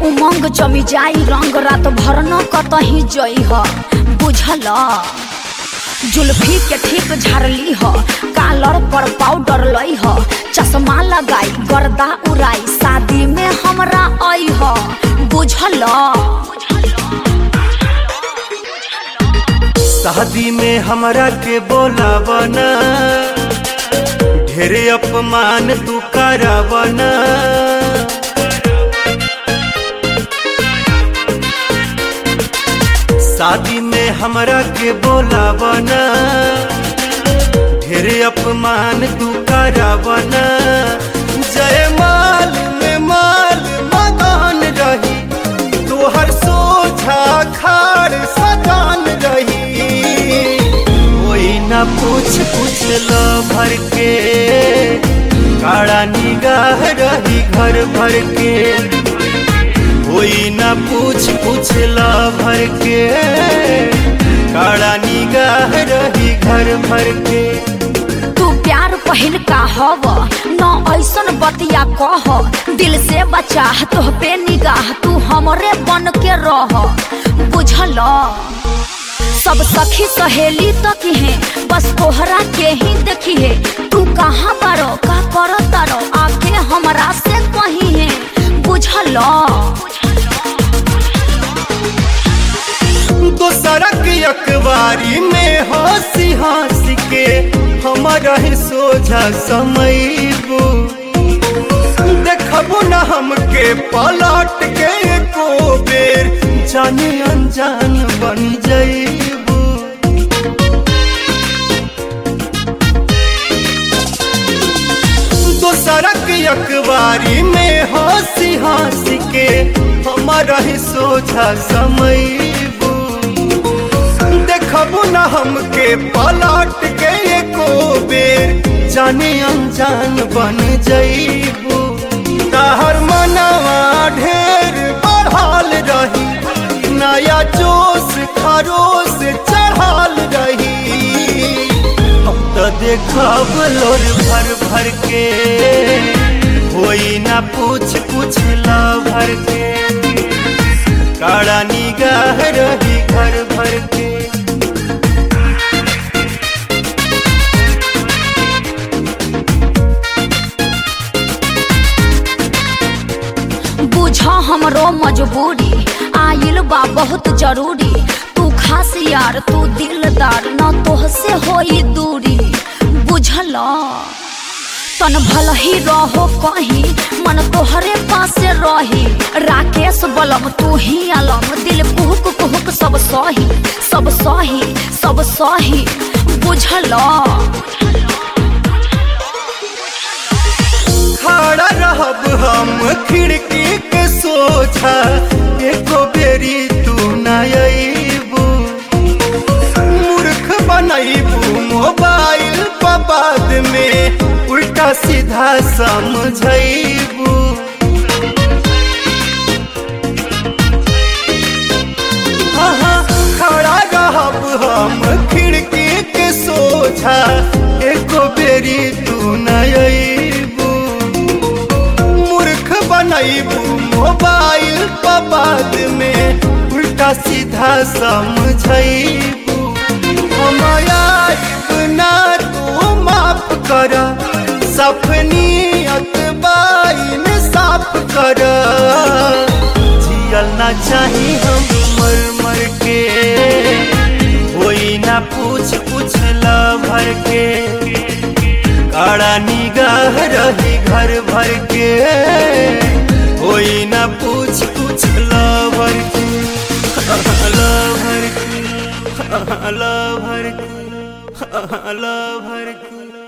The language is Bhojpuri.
उमंग जमी जाई रंग रात भर न कतही जई ह बुझल जुल्फी के ठीक झारली ह कालर पर पाउडर लई ह चश्मा लगाई गर्दा उड़ाई शादी में हमरा आई ह बुझल शादी में हमरा के बोलावना ढेरे अपमान तू करावना शादी में हमरा के बोलावना ढेरे अपमान तू करावना जय माल में माल मकान रही तोहर सोझा खाड़ सजान रही कोई ना पूछ पूछ लो भर के काड़ा निगाह रही घर भर के कोई ना पूछ पूछ लो भर के काड़ा निगाह रही घर भर के तू प्यार पहिल का हव न ऐसन बतिया कह दिल से बचा तोह पे निगाह तू हमरे बन के रह बुझल सब सखी सहेली तक है बस तोहरा के ही देखी है तू कहाँ बारो का कर तारो आके हमरा से कही है बुझल दोसरक अखबारी में हंसी हंसी के हमारा ही सोझा समयबू देखबू न हमके पलट के एको बेर जाने अनजान बन जईबू दोसरक अखबारी में हंसी हंसी के हमारा ही सोझा समयबू देखबू न हमके पलट के एको बेर जाने अनजान बन जईबू तहर मनवा ढेर बढ़ल रही नया जोश खरोश चढ़ल रही हम तो देखब लोर भर भर के कोई ना पूछ पूछ ला भर के काड़ा निगाह रही घर भर के बुझ हमरो मजबूरी आइल बा बहुत जरूरी तू खास यार तू दिलदार न तोहसे होई दूरी बुझल तन भल ही रहो कहीं मन तोहरे पास रही राकेश बलम तू ही अलम दिल कुहुक कुहुक सब सही सब सही सब सही बुझल खड़ा रहब हम खिड़की के सोझा एको बेरी तू न अईबू मूर्ख बनैबू मोबाइल पर बाद में उल्टा सीधा समझैबू हाँ, खड़ा रहब हम खिड़की के सोझा एको बेरी तू न अईबू मूर्ख बनैबू मोबाइल पर बाद में उल्टा सीधा समझैबू हम आइब ना तू माफ कर सपनियत बाइन साफ कर जियल ना चाही हम मर मर के कोई ना पूछ पूछ ला भर के काड़ा निगाह रही घर भर के कोई ना पूछ पूछ ला भर के ला भर के ला भर के ला भर के